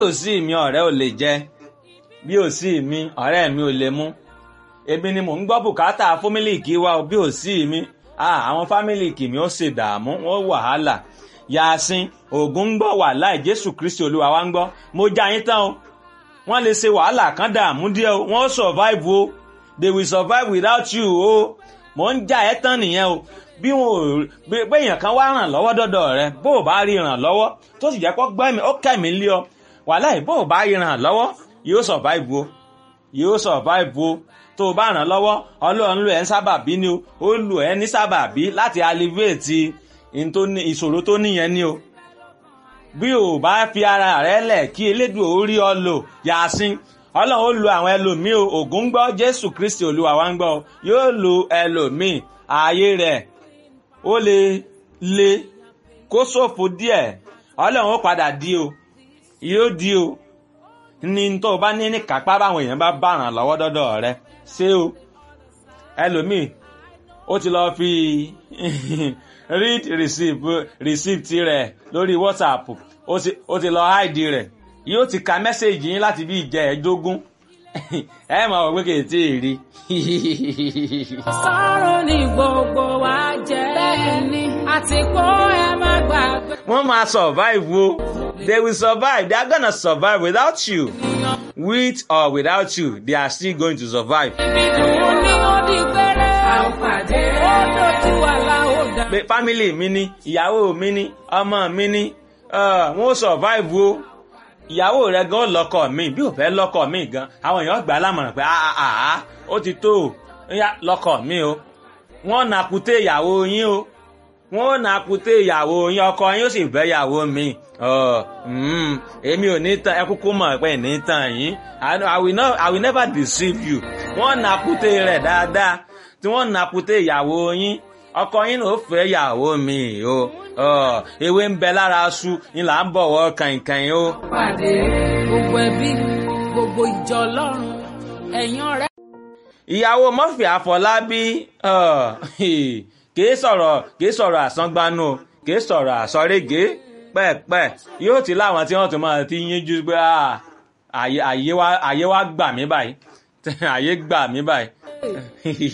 bí ò sí mi ọ̀rẹ́ ò lè jẹ bí ò sí mi ọ̀rẹ́ mi ò lè mú èmi ni mò ń gbọ́ bùkátà fámílìkì wa bí ò sí mi àwọn fámílìkì mi ó ṣe dààmú wọn wàhálà yasin ògùn ń gbọ́ wàhálà jésù kristi olúwa wa ń gbọ́ mo já yín tán o wọ́n lè ṣe wàhálà kan dààmú díẹ̀ o wọ́n survive o they will survive without you o mò ń já ẹ tán nìyẹn o bí wọn ò bí èèyàn kan wá ràn lọ́wọ́ dọ́dọ̀ rẹ bó o bá rí ràn lọ́wọ́ tó sì jẹ́ kó gbọ́ mi ó kẹ́mi lé ọ wàhálà yìí bó o bá rí ràn lọ́wọ́ yóò survive o yóò survive o tó o bá ràn lọ́wọ́ ọlọ́run lò ẹ́ ń sábàbí ni o ó lò ẹ́ ní sábàbí láti alleviate ìṣòro tó níyẹn ni o bí o bá fi ara rẹ lẹ̀ kí elédùn ó rí ọ lò yàásín ọlọ́run ó lo àwọn ẹlòmíì o ògùn gbọ́ jésù kristi olúwa wa ń gbọ́ yóò lo ẹlòmíì ààyè rẹ̀ ó lè le kó ṣòfò díẹ̀ ọlọ́run ó padà di o yóò di o ní tó o bá ní ní kápá báwọn èèyàn bá bá ràn lọ́wọ́ dọ́dọ̀ rẹ ṣé o ẹlòmíì ó ti lọ́ọ́ fi read receipt receipt rẹ̀ lórí whatsapp ó ti lọ́ọ́ hide rẹ̀ yóò ti ka mẹ́sẹ̀gì yín láti bí ìjẹ́ ẹ̀ẹ́dógún ẹ máa wọ pé kì í tí ì rí. sọ̀rọ̀ ní gbogbo wa jẹ́ bẹ́ẹ̀ ni àti kó ẹ má gbàgbé. wọ́n máa survive o they will survive they are gonna survive without you with or without you they are still going to survive. ibi dùn ní ó di gbére. a ò pàdé. ó dojú wa la ó dá. pé family mi ni ìyàwó mi ni ọmọ mi ni wọ́n survive o ìyàwó rẹ gan lọkọ mi bí ò fẹ́ lọkọ mi gan àwọn èèyàn gbà á lámọ̀ràn pé àà ó ti tó o lọkọ mi o wọ́n nà kúté ìyàwó yín o wọ́n nà kúté ìyàwó yín ọkọ yín ó sì bẹ́ ìyàwó mi èmi ò ní tàn ẹ kúkú mọ̀ pé ní tàn yín I will not I will never deceive you wọ́n nà kúté rẹ̀ dáadáa tí wọ́n nà kúté ìyàwó yín ọkọ yín ló fẹ́ ìyàwó mi o ewé ń bẹ lára aṣu ni là ń bọ̀wọ̀ kàìnkàìn o. pàdé gbogbo ẹbí gbogbo ìjọ ọlọ́run ẹ̀yin ọ̀rẹ́. ìyàwó murphy àfọlábí kìí sọ̀rọ̀ kìí sọ̀rọ̀ àsángbánú kìí sọ̀rọ̀ àsọ̀régé pẹ́ẹ̀pẹ́ yóò ti láwọn tí wọ́n tún máa ti yínjú pé àyè wa gbà mí báyìí àyè gbà mí báyìí.